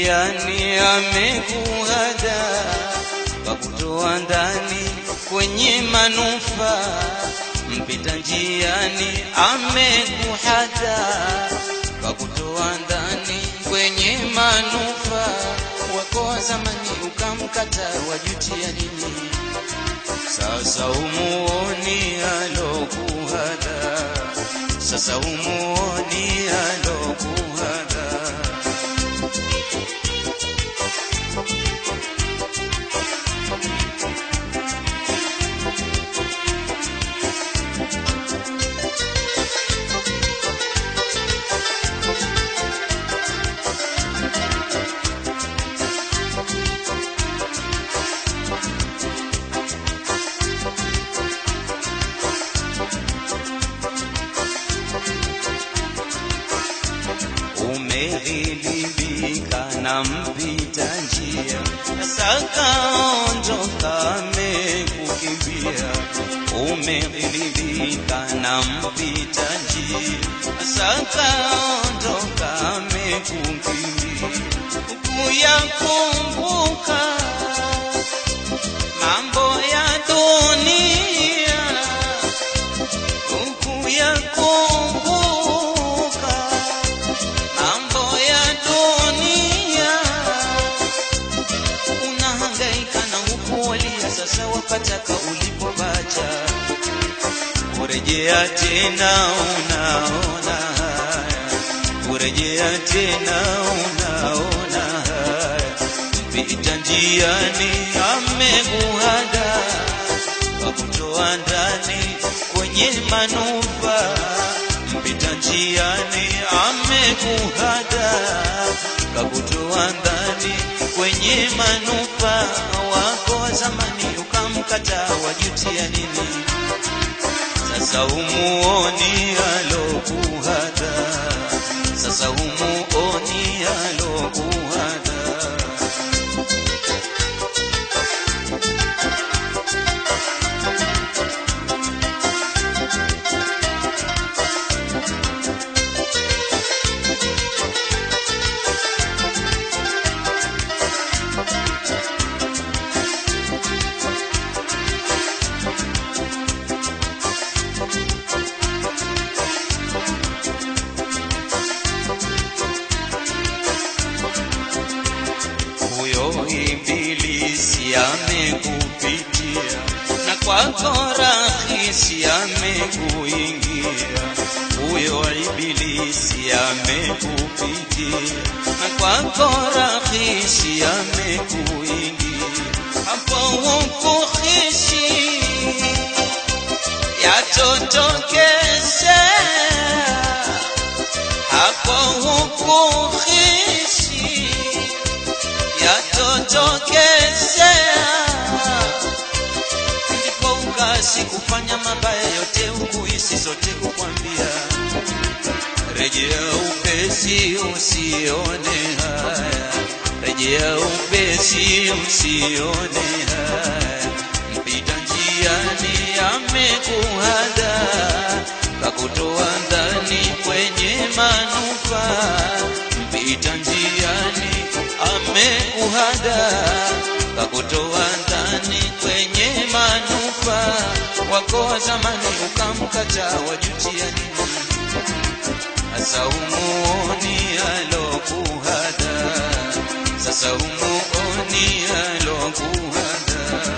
njiani amekuhada kakutoa ndani kwenye manufaa mpita njiani amekuhada kakutoa ndani kwenye manufaa wako wa zamani ukamkata wajutia nini sasa umuoni alokuhada sasa umuoni alokuhada umeghilibika na mpita njia sakaondoka amekukimbia umeghilibika na mpita njia sakaondoka amekukimbia kuyakumbuka mambo ya dunia kuyakumbuka mambo ya dunia unahangaika na ukuolia sasa wapataka ulipobacha kurejea tena unaona haya kurejea tena unaona haya mpita njiani amekuhada kakutoa ndani kwenye manufaa mpita njiani amekuhada kakutoa ndani kwenye manufaa wako wa zamani ukamkata wajutia nini sasa umuoni alokuhada sasa umuoni alokuhada huyo ibilisi amekupitia na kwako rahisi amekuingia huyo ibilisi amekupitia na kwako rahisi amekuingia hapo hukuhishi yatotokezea hapo hukuhishi yatotokezea ndipo ukasi kufanya mabaya yote ukuisi zote kukwambia rejea upesi usione haya rejea upesi usione haya mpita njiani amekuhada kakutoa ndani kwenye manufaa mpita njiani amekuhada kakutoa ndani kwenye manufaa wako wa zamani ukamkata wajutia nini sasa umuoni alokuhada sasa umuoni alokuhada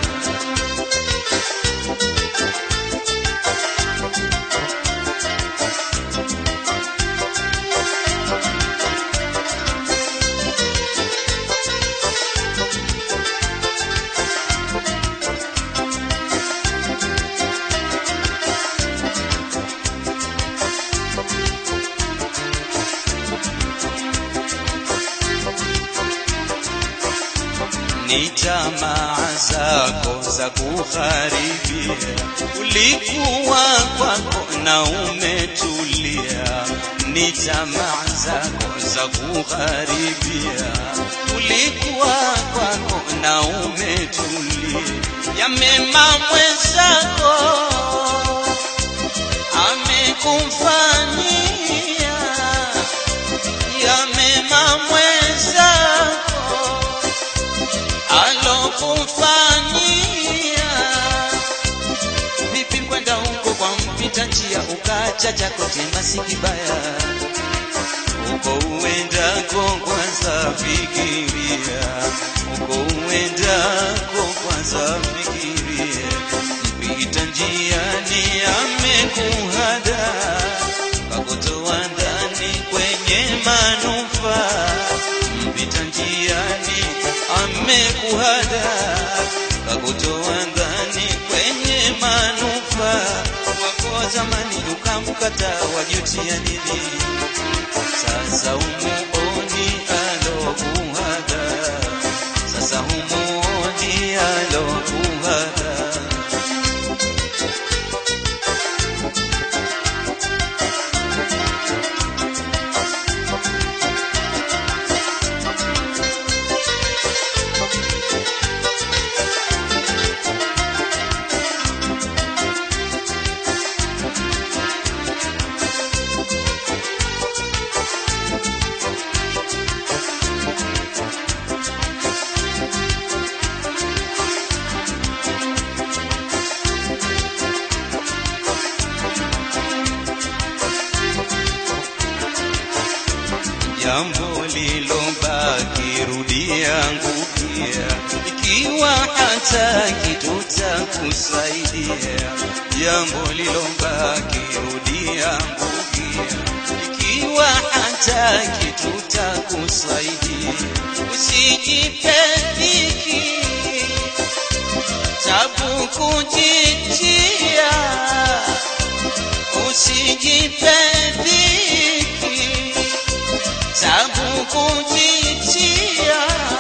ni tamaa zako za kuharibia. Ulikuwa kwako na umetulia, ni tamaa zako za kuharibia. Ulikuwa kwako na umetulia, ya mema mwenzako amekufanyia, ya mema mwenzako alokufanyia vipi kwenda huko kwa mpita njia ukacha chako chema si kibaya uko uendako kwanza fikiria uko uendako kwanza fikiria mpita njiani amekuhada kakutoa ndani kwenye manufaa mpita njiani amekuhada kakutoa ndani kwenye manufaa wako zamani ukamkata wajutia nini sasa humuoni alokuhada sasa humuoni alokuhada jambo lilobaki rudia ngukia ikiwa hata kitu takusaidia jambo lilobaki rudia ngukia ikiwa hata kitu takusaidia usijipe dhiki tabu kujitia usijipe dhiki tabu kujitia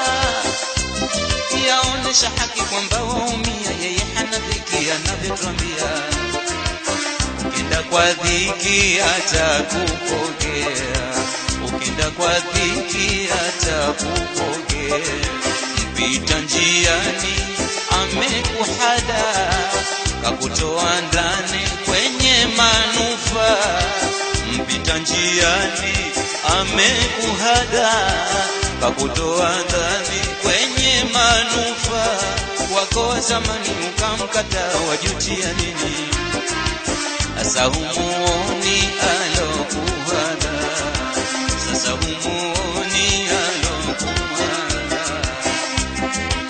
yaonesha haki kwamba waumia yeye hana dhiki anavyotwambia ukienda kwa dhiki atakupokea ukienda kwa dhiki atakupokea mpita njiani amekuhada kakutoa ndani kwenye manufaa mpita njiani amekuhada kakutoa ndani kwenye manufaa wako zamani ukamkata wajutia nini sasa humuoni alokuhada sasa humuoni alokuhada